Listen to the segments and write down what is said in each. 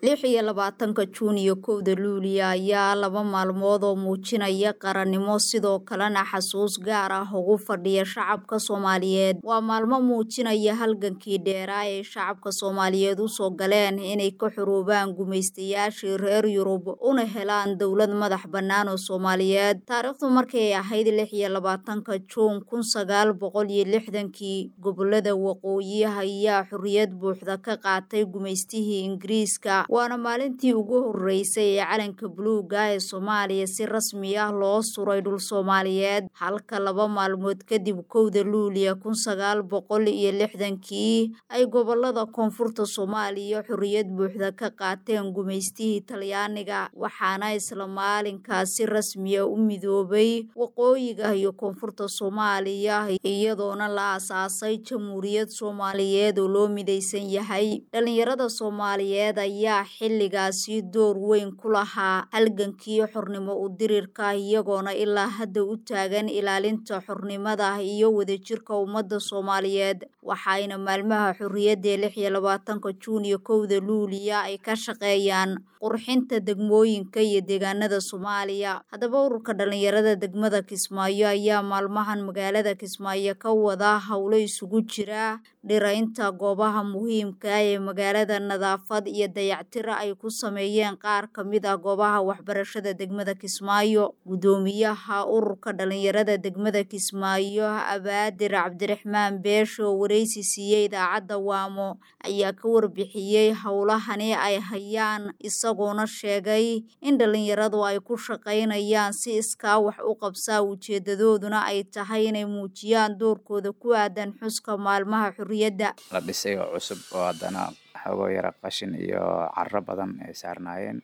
lix iyo labaatanka juun iyo kowda luuliya ayaa laba maalmood oo muujinaya qarannimo sidoo kalena xasuus gaar ah ugu fadhiya shacabka soomaaliyeed waa maalmo muujinaya halgankii dheeraa ee shacabka soomaaliyeed usoo galeen inay ka xuruubaan gumaystayaashii reer yurub una helaan dowlad madax bannaan oo soomaaliyeed taariikhdu markay ahayd lix iyo labaatanka juun kun sagaal boqol iyo lixdankii gobolada waqooyi ayaa xorriyad buuxda ka qaatay gumaystihii ingiriiska waana maalintii ugu horeysay ee calanka buluuga ee soomaaliya si rasmi ah loo suray dhul soomaaliyeed halka laba maalmood kadib kowda luuliya kun sagaal boqol iyo lixdankii ay gobolada koonfurta soomaaliya xorriyad buuxda ka qaateen gumaystihii talyaaniga waxaana isla maalinkaas si rasmiya u midoobay waqooyiga iyo koonfurta soomaaliya iyadoona la aasaasay jamhuuriyad soomaaliyeed oo loo midaysan yahay dhalinyarada soomaaliyeed ayaa xilligaasi door weyn ku lahaa halgankii xornimo udirirka iyagoona ilaa hadda u taagan ilaalinta xornimada iyo wadajirka ummadda soomaaliyeed waxayna maalmaha xorriyadda lix iyo labaatanka juun iyo kowda luuliya ay ka shaqeeyaan qurxinta degmooyinka iyo deegaanada soomaaliya haddaba ururka dhalinyarada degmada kismaayo ayaa maalmahan magaalada kismaayo ka wada howlo isugu jira dhiraynta goobaha muhiimka ee magaalada nadaafad iyo dayactira ay ku sameeyeen qaar ka mid ah goobaha waxbarashada degmada kismaayo guddoomiyaha ururka dhalinyarada degmada kismaayo abaadir cabdiraxmaan beesho oo wareysi siiyey idaacadda waamo ayaa ka warbixiyey howlahani ay hayaan isagoona sheegay in dhalinyaradu ay ku shaqaynayaan si iskaa wax u qabsaa ujeedadooduna ay tahay inay muujiyaan doorkooda ku aadan xuska maalmaha xorriyadda la dhisay oo cusub oo haddana xogoo yara qashin iyo caro badan ay saarnaayeen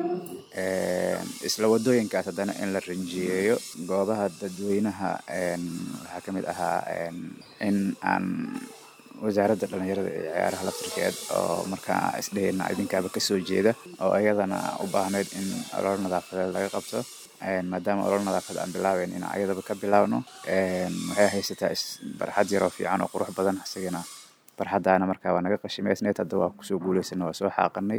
isla wadooyinkaas haddana in la rinjiyeeyo goobaha dadweynaha waxaa ka mid ahaa in aan wasaaradda dhalinyarada iyo ciyaaraha laftirkeed oo markaa isdheheyna idinkaaba kasoo jeeda oo ayadana u baahneyd in ololo nadaafadeed laga qabto maadaama ololo nadaafad aan bilaabeyn in ayadaba ka bilaabno waxay haysataa barxad yaroo fiican oo qurux badan isagana barxadaana markaa waa naga qashimaysneyd hadda waa kusoo guuleysana waa soo xaaqanay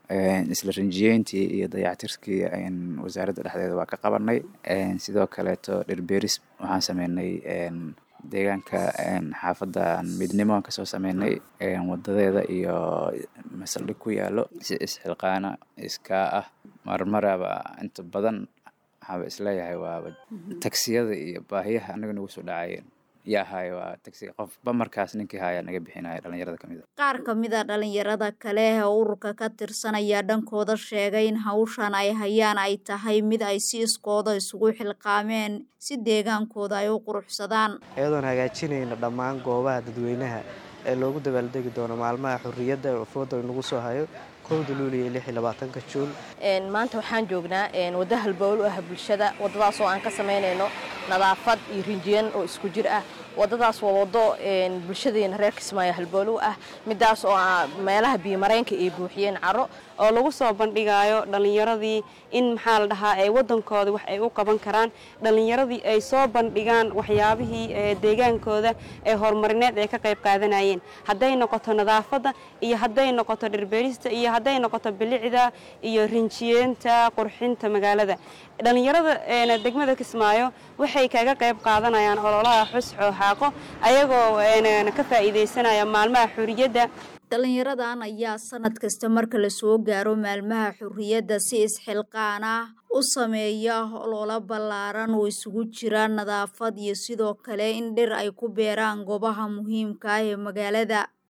isla rinjiyeyntii iyo dayactirkii wasaaradda dhexdeeda waa ka qabanay sidoo kaleeto dhirbeeris waxaan sameynay deegaanka xaafadda midnimo aan kasoo sameynay wadadeeda iyo masaldhig ku yaalo si isxilqaana iskaa ah marmaraba inta badan waxaaba isleeyahay waaba tagsiyada iyo baahiyaha anaga nagu soo dhacayeen yaa haayo waa tagsi qofba markaas ninkii haaya naga bixinaya dhalinyarada kamid a qaar ka mid a dhalinyarada kale ee ururka ka tirsan ayaa dhankooda sheegay in hawshan ay hayaan ay tahay mid ay si iskooda isugu xilqaameen si deegaankooda ay u quruxsadaan iyadoon hagaajinayna dhammaan goobaha dadweynaha ee loogu dabaaldegi doono maalmaha xorriyadda fooda inagu soo hayo kowda luuliya lix iyo labaatanka juun maanta waxaan joognaa waddo halbowl u ah bulshada waddadaas oo aan ka samaynayno nadaafad iyo rinjiyan oo isku jir ah waddadaas waa waddo bulshadeena reer kismaayo halbowl u ah midaas oo meelaha biyomareenka ay buuxiyeen caro oo lagu soo bandhigaayo dhallinyaradii in maxaa la dhahaa ee waddankooda wax ay u qaban karaan dhallinyaradii ay soo bandhigaan waxyaabihii deegaankooda ee horumarineed ay ka qayb qaadanayeen hadday noqoto nadaafadda iyo hadday noqoto dhirbeerista iyo hadday noqoto bilicda iyo rinjiyeenta qurxinta magaalada dhallinyarada degmada kismaayo waxay kaga qayb qaadanayaan ololaha xus xooxaaqo ayagoo ka faa'iidaysanaya maalmaha xorriyadda dhalinyaradan ayaa sanad kasta marka lasoo gaaro maalmaha xorriyadda si isxilqaan ah u sameeya ololo ballaaran oo isugu jira nadaafad iyo sidoo kale in dhir ay ku beeraan goobaha muhiimka ah ee magaalada